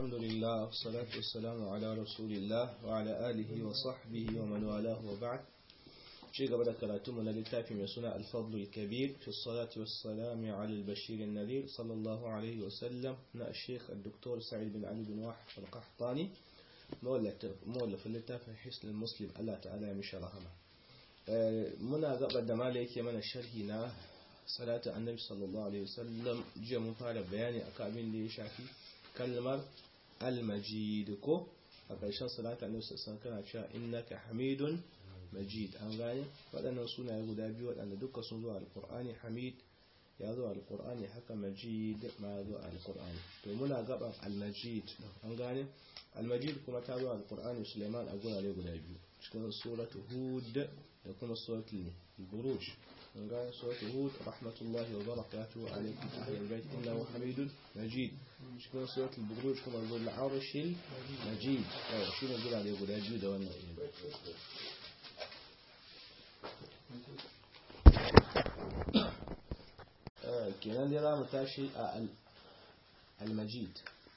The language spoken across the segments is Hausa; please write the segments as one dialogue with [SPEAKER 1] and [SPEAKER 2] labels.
[SPEAKER 1] الحمد لله والصلاة والسلام على رسول الله وعلى آله وصحبه ومن والاه وبعد شيء قبل كراتم للتافي من سنة الفضل الكبير في الصلاة والسلام على البشير النذير صلى الله عليه وسلم نا الشيخ الدكتور سعيد بن علي بن واحد القحطاني مولف اللتافي حسن المسلم الله تعالى مش رحمه muna gabar da mala yake mana sharhi na salatu annabi sallallahu alaihi wasallam jiya mun fara bayani akan abin da ya shafi kalmar al-majid ko a ƙarshen salatu annabi sallallahu kana cewa innaka hamidun majid an gane waɗannan sunaye guda biyu waɗanda duka sun zo alqur'ani hamid ya zo alqur'ani haka majid ma ya zo alqur'ani to muna gaban al-majid an gane al-majid kuma ta zo alqur'ani Sulaiman a gurare guda biyu cikin suratu hud da kuma suratul buruj من قال سورة هود رحمة الله وبركاته عليكم أهل البيت إنه حميد مجيد شكرا سورة البروج كما يقول العرش المجيد شو نقول عليه يقول أجيد وانا kenan dai za mu tashi a al-majid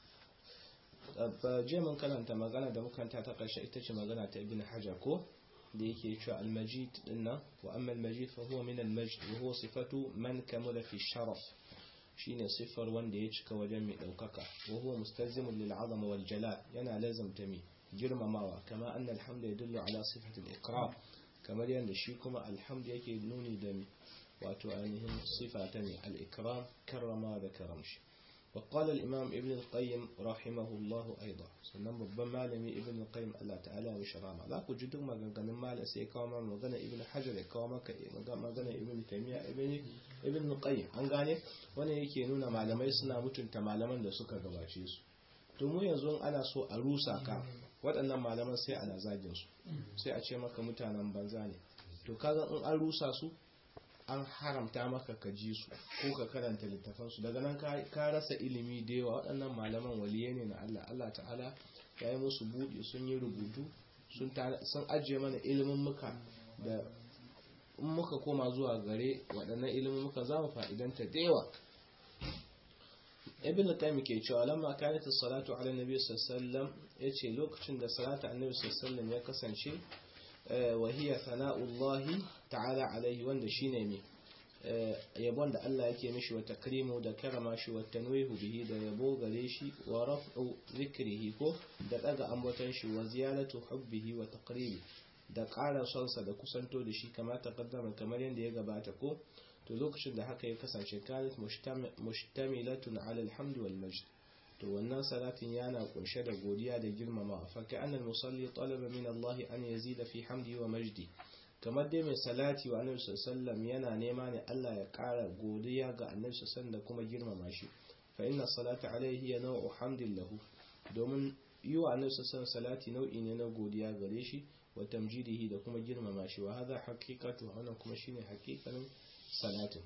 [SPEAKER 1] jiya mun karanta magana da mukanta ta ƙarshe ita ce magana ta ibn hajar ko da yake cewa al-majid dinnan wa amma al-majid fa huwa min al-majd wa huwa sifatu man kamala fi sharaf shine sifar wanda ya cika wajen mai daukaka wa huwa mustazimun lil azama wal jalal yana lazamta mi girmamawa kama anna alhamdu yadullu ala sifati al-ikram kamar yanda shi kuma alhamdu yake nuni da mi wato ainihin sifa ta mi al-ikram karrama da karamshi وقال الإمام ابن القيم رحمه الله أيضا sannan babban malami ibn qayyim Allah ta'ala ya mishi rama za ku ji duk maganganun malam sai ya kawo mana magana ibn hajar ya kawo maka magana ibn taymiya ibn ibn qayyim an gane wannan yake nuna malamai suna mutunta malaman da suka gabace su to mu yanzu ana so a rusa ka waɗannan malaman sai ana zagin su sai a ce maka mutanen banza ne to kaga in an rusa su an haramta maka ka ji su ko ka karanta littafansu daga nan ka rasa ilimi da yawa waɗannan malaman waliye ne na Allah Allah ta'ala ya yi musu buɗe sun yi rubutu sun ajiye mana ilimin muka da in muka koma zuwa gare waɗannan ilimin muka za mu fa'idanta da yawa ibn qayyim ke cewa lamma kanat as-salatu ala nabi sallallahu alaihi wasallam yace lokacin da salatu annabi sallallahu alaihi wasallam ya kasance وهي ثناء الله تعالى عليه wanda shine me yabon da Allah yake mishi wa takrimu da karama shi wa tanwihu bihi da yabo gare shi wa raf'u zikrihi ko da daga ambaton shi wa ziyaratu hubbihi wa taqribi da ƙara sonsa da kusanto da shi kamar taqaddama kamar yadda ya gabata ko to lokacin da haka ya kasance kanat mushtamilatun ala alhamdu wal majd to wannan salatin yana kunshe da godiya da girmama fa ka annal musalli talaba min Allah an yazida fi hamdi wa majdi kamar dai mai salati wa annabi sallallahu yana nema ne Allah ya kara godiya ga annabi sallallahu da kuma girmama shi fa inna salata alaihi ya nau'u hamdin lahu domin yi wa annabi sallallahu salati nau'i ne na godiya gare shi wa tamjidihi da kuma girmama shi wa hadha haqiqatu wannan kuma shine haqiqanin salatin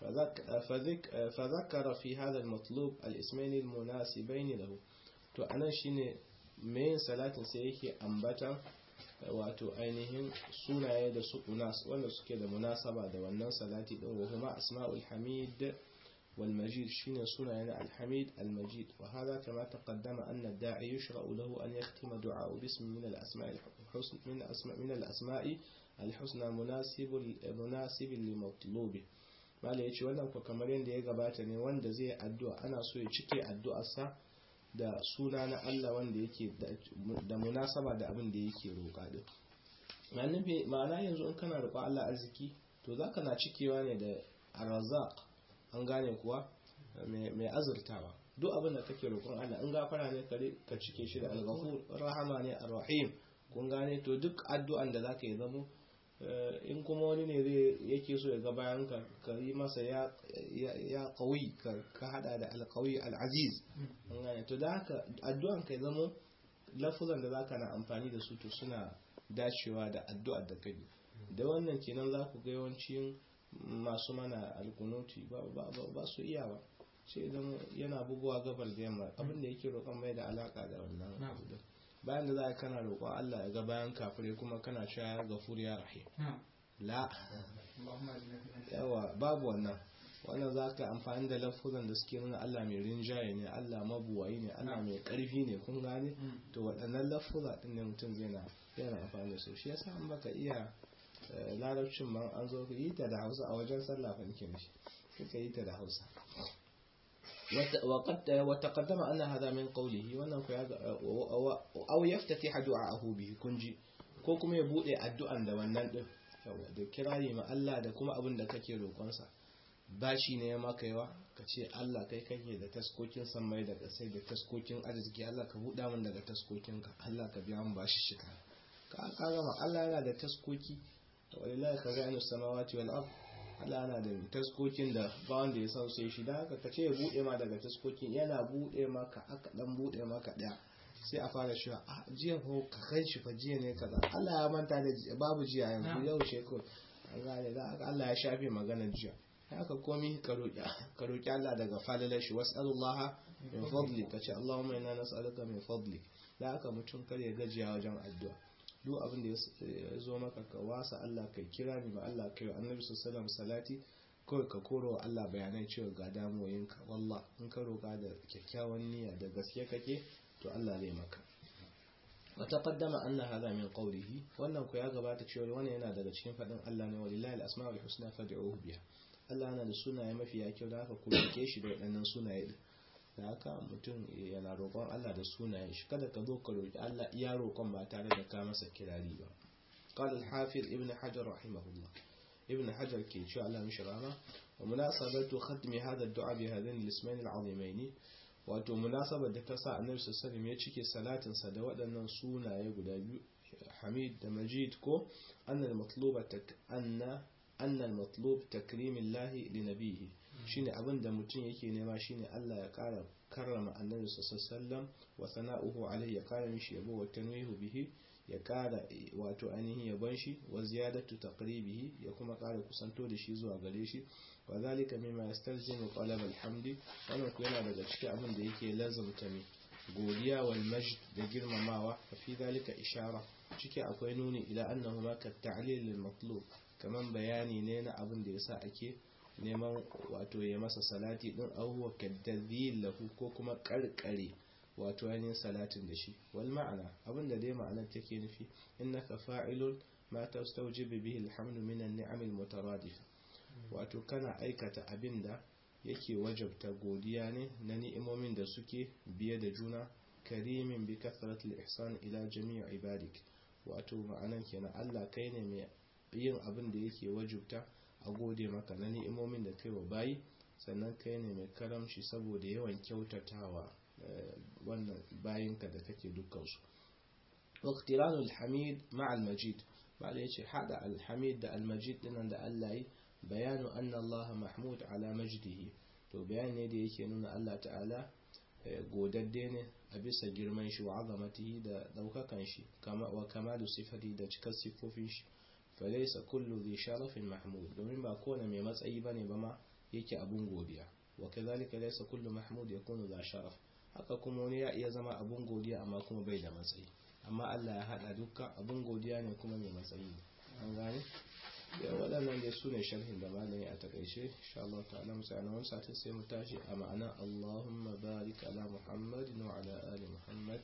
[SPEAKER 1] فذكر في هذا المطلوب الاسمين المناسبين له to anan shine main salatin sai yake ambata wato ainihin sunaye da su unas wanda suke da munasaba da wannan salati din wa huma asma'ul hamid wal majid shine sunaye na al hamid al majid wa hada kama taqaddama anna ad-da'i yushra'u lahu an yaktima du'a bismi min al asma'i al husna min asma' min al asma'i al husna munasib munasib li matlubi mala ya ce wannan ku kamar yadda ya gabata ne wanda zai addu'a ana so ya cike addu'arsa da suna na Allah wanda yake da munasaba da abin da yake roƙa din ma'ana yanzu in kana roƙon Allah arziki to zaka na cikewa ne da arzaq an gane kuwa mai azurtawa duk abin da kake roƙon Allah in gafara ne ka cike shi da al-ghafur rahama ne ar-rahim kun gane to duk addu'an da zaka yi zamo in kuma wani ne zai yake so ya ga bayan ka ka yi masa ya ya qawi ka hada da alqawi alaziz to da haka addu'an kai zamo lafuzan da zaka na amfani da su to suna dacewa da addu'ar da kai da wannan kenan za ku ga yawancin masu mana alkunuti ba su iya ba sai idan yana buguwa gabar da yamma abin da yake roƙon mai da alaka da wannan abu bayan da za a kana roƙon Allah ya ga bayan kafirai kuma kana cewa gafur ya rahim la yawa babu wannan wannan za ka amfani da lafuzan da suke nuna Allah mai rinjaye ne Allah mabuwayi ne Allah mai karfi ne kun gane to waɗannan lafuza ɗin ne mutum zai na yana amfani da su shi yasa an baka iya larabcin ma an zo yi ta da hausa a wajen sallah fa nake mishi kika yi ta da hausa وقد وتقدم أن هذا من قوله وأنه أو يفتتح دعاءه به كنجي ko kuma ya bude addu'an da wannan din yawa da kirari ma Allah da kuma abin da kake roƙonsa bashi ne ya maka yawa ka ce Allah kai kake da taskokin sammai da kasai da taskokin arziki Allah ka buɗa min daga taskokin ka Allah ka biya min bashi shika ka ka gama Allah yana da taskoki walillahi khaza'inu samawati wal ard Allah yana da taskokin da ba wanda ya san sai shi da haka ka ce ya buɗe ma daga taskokin yana buɗe maka aka dan buɗe maka ɗaya sai a fara cewa a jiya ko ka kai shi fa jiya ne kaza Allah ya manta da babu jiya yanzu yau ce ko an gane da haka Allah ya shafe maganar jiya haka komai ka roki ka roki Allah daga falalar shi was'alullaha min fadli ka ce Allahumma inna nas'aluka min fadli da haka mutum kar ya gajiya wajen addu'a duk abin da ya zo maka ka wasa Allah kai kira ni ba Allah kai annabi sallallahu alaihi salati kawai ka koro wa Allah bayanai cewa ga damuwoyinka wallah in ka roka da kyakkyawan niyya da gaske kake to Allah zai maka وتقدم أن هذا من قوله wannan ku ya gabata cewa wannan yana daga cikin fadin Allah ne walillahi al-asma'ul husna fad'uhu biha Allah yana da sunaye mafi kyau da haka ku roke shi da waɗannan sunaye din da haka mutum yana roƙon Allah da sunayen shi kada ka zo ka roki Allah iya roƙon ba tare da ka masa kirari ba قال الحافظ ابن حجر رحمه الله ابن حجر كي شاء الله مش رحمه ومناسبة ختم هذا الدعاء بهذين الاسمين العظيمين wato munasabar da ta sa annabi sallallahu ya cike salatin sa da waɗannan sunaye guda biyu Hamid da Majid ko annal matluba tak anna annal matlub takrimillahi li nabihi shine abin da mutum yake nema shine Allah ya kara karrama annabi sallallahu wa sana'uhu alayhi ya kara mishi yabo wa tanwihu bihi ya kara wato ainihin yabon shi wa ziyadatu taqribihi ya kuma kara kusanto da shi zuwa gare shi wa zalika mimma yastalzimu talab alhamdi wannan ku yana daga cikin abin da yake lazumta ne godiya wal majd da girmamawa fi zalika ishara ciki akwai nuni ila annahu ma ka ta'lil lil matlub kaman bayani ne na abin da yasa ake neman wato ya masa salati din ahuwa kadadhil lahu ko kuma karkare wato yayin salatin da shi wal ma'ana abin da dai ma'anar take nufi innaka fa'ilun ma tastawjibu bihi alhamdu min an-ni'am al-mutaradifa wato kana aikata abin da yake wajabta godiya ne na ni'imomin da suke biye da juna karimin bi kathratil ihsan ila jami'i ibadik wato ma'anan kenan Allah kai ne mai yin abin da yake wajabta a gode maka na ni'imomin da kai wa bayi sannan kai ne mai karamci saboda yawan kyautatawa wannan bayinka da kake dukkansu waqtiranu alhamid ma'a almajid ba da yace hada alhamid da almajid dinan da Allah yi bayanu anna Allah mahmud ala majdihi to bayan ne da yake nuna Allah ta'ala godadde ne a bisa girman shi wa azamatihi da daukakan shi kama wa kamalu sifati da cikar sifofin shi falaysa kullu dhi sharafin mahmud domin ba kowane mai matsayi bane ba ma yake abun godiya wa kadhalika laysa kullu mahmud yakunu dha sharaf haka kuma wani ya iya zama abun godiya amma kuma bai da matsayi amma Allah ya hada dukkan abun godiya ne kuma mai matsayi an gane da waɗannan dai su ne sharhin da malami a takaice insha Allah ta'ala mu sai wani satin sai mu tashi a ma'ana Allahumma barik ala Muhammadin wa ala ali Muhammad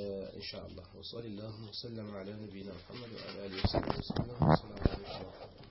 [SPEAKER 1] insha Allah wa sallallahu wa sallama ala nabiyyina Muhammad wa ala alihi wa sahbihi wa sallam assalamu alaikum